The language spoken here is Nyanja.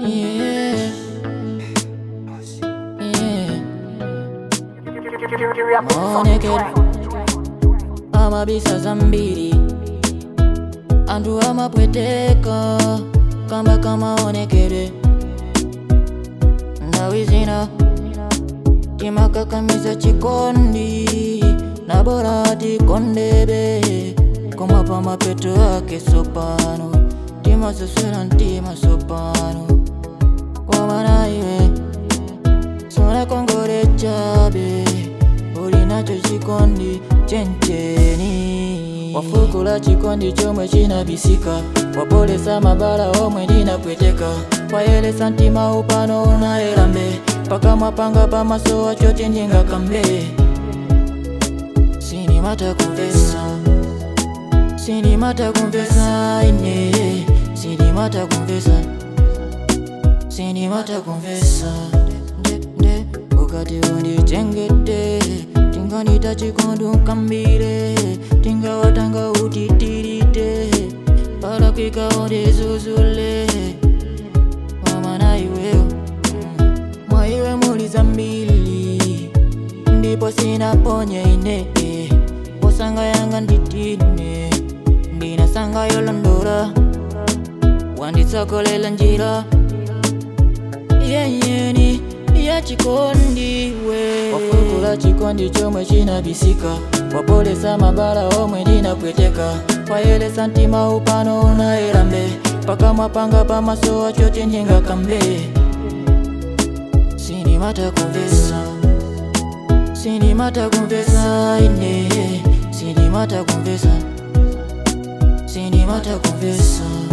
Yeah. Yeah. Maonekero amabisa zambiri anthu amapweteka kamba kamaonekere nthawi zina timakakamiza chikondi na bora tikondebe koma pamapeto ake sopano timasesera mtima sopano komana iwe sonakongole chabe ulinacho chikondi chencheni wafukula chikondi chomwe chinabisika wapolesa mabala omwe ndinapweteka wayelesa mtima upano unayelambe pakamwa panga pamaso wacho tindingakambe sinimata kumvesa sinimata kumvesa ine sinimata kumvesa sinimata kumvesa nde nde ukati undichengete tinganita chikondu nkambire tingawatanga utitirite palakwika undizuzule wamana iweyo mwaiwe muli zambili ndipo sinaponye ine posanga yanga nditine ndinasanga yolondola wanditsogolela njira yenyeni yachikondiwe wafukula chikondi chomwe chinabisika wapolesa mabala omwe ndinapweteka wayelesa mtima upano unayelambe pakamwa panga pamaso wacho tindingakambe sinimata kumvesa sinimata kumvesa ine sinimata kumvesa sinimata kumvesa